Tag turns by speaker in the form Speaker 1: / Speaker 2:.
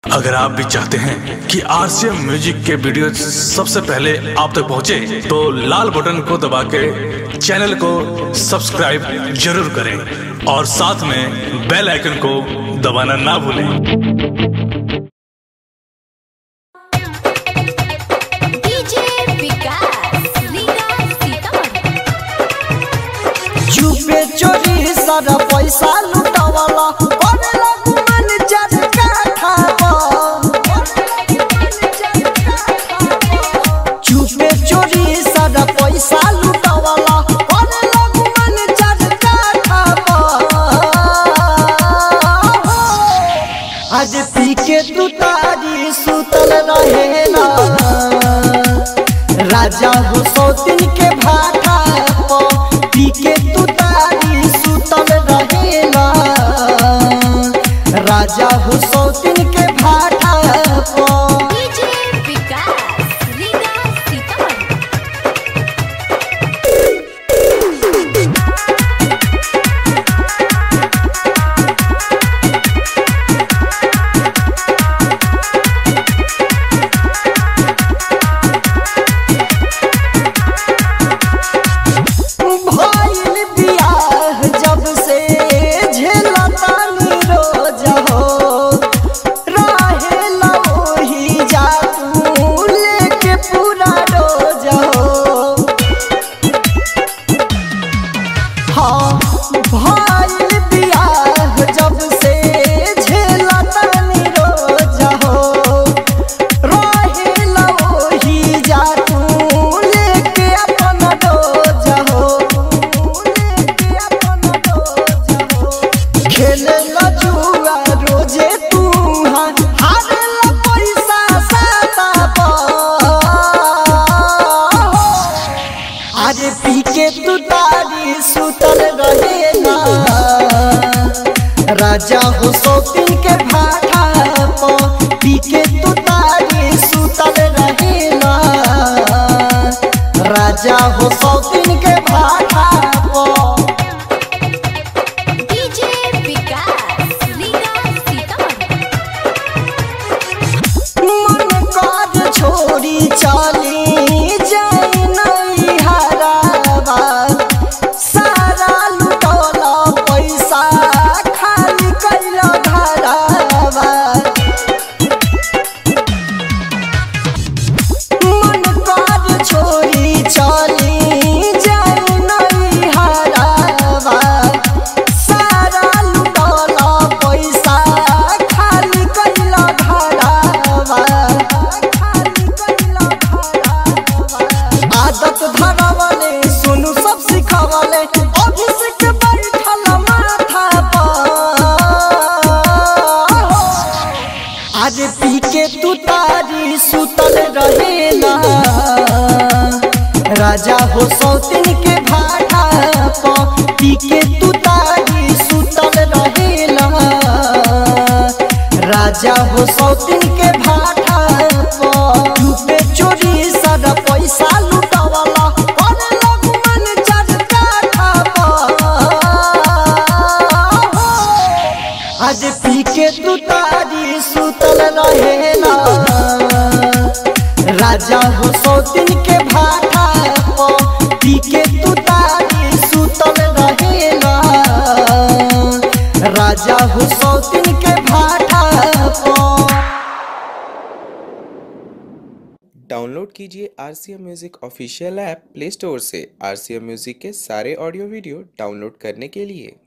Speaker 1: अगर आप भी चाहते हैं कि आरसीएम म्यूजिक के वीडियो सबसे पहले आप तक पहुंचे, तो लाल बटन को दबा के चैनल को सब्सक्राइब जरूर करें और साथ में बेल आइकन को दबाना ना भूलें
Speaker 2: डीजे विकास लीला सीतामढ़ी
Speaker 3: चुपे चोरी सारा पैसा लुटावाला करे लागू मन चरका खावा चुपे चोरी सारा पैसा लुटावाला करे लागू मन चरका खावा आज पी के तू तारी सुतल रहेला राजा हो सौतिन के भाटा प पी के तू तारी सुतल रहेला राजा हो सौतिन के भाटा प
Speaker 2: डीजे विकास लीला सीतामढ़ी
Speaker 3: भइल बियाह जब से झेलतानी रोज हो रहेला ओही जा तू लेके पूरा रोज हो हाँ भइल बियाह जब से झेलतानी रोज हो रहेला ओही जा तू लेके अपन डोज हो लेके अपन डोज हो खेलेला जुआ रोजे तू हार हारेला पैसा साता पर अरे पी के तू तारी सुतल रहेला राजा हो शौकीन के भाटा प पी के तू तारी सुतल रहेला राजा हो शौकीन के भाटा प
Speaker 2: डीजे विकास लीला सीतामढ़ी
Speaker 3: मन काज छोड़ी चली जाई नहीं हरावा सारा लुटौला पैसा खाली कैला घरावा मन काज छोड़ी चली जाई नहीं हरावा सारा लुटौला पैसा खाली कैला घरावा खाली कैला घरावा आदत धरावले सुनु सब सिखावले अभिषेक बैठल माथा पर आज पी के तू तारी सुतल रहेला राजा हो सौतिन के भाटा प पी के तू तारी सुतल रहेला राजा हो सौतिन के भाटा प लूटे चोरी सारा पैसा लुटावाला करे लागू मन चरका खावा आज पी के तू तारी सुतल रहेला राजा हो सौतिन के भाटा प पी के तू तारी सुतल रहेला राजा हो सौतिन के भाटा प
Speaker 4: डाउनलोड कीजिए R C M music official app play store से आर सी एम म्यूज़िक के सारे ऑडियो वीडियो डाउनलोड करने के लिए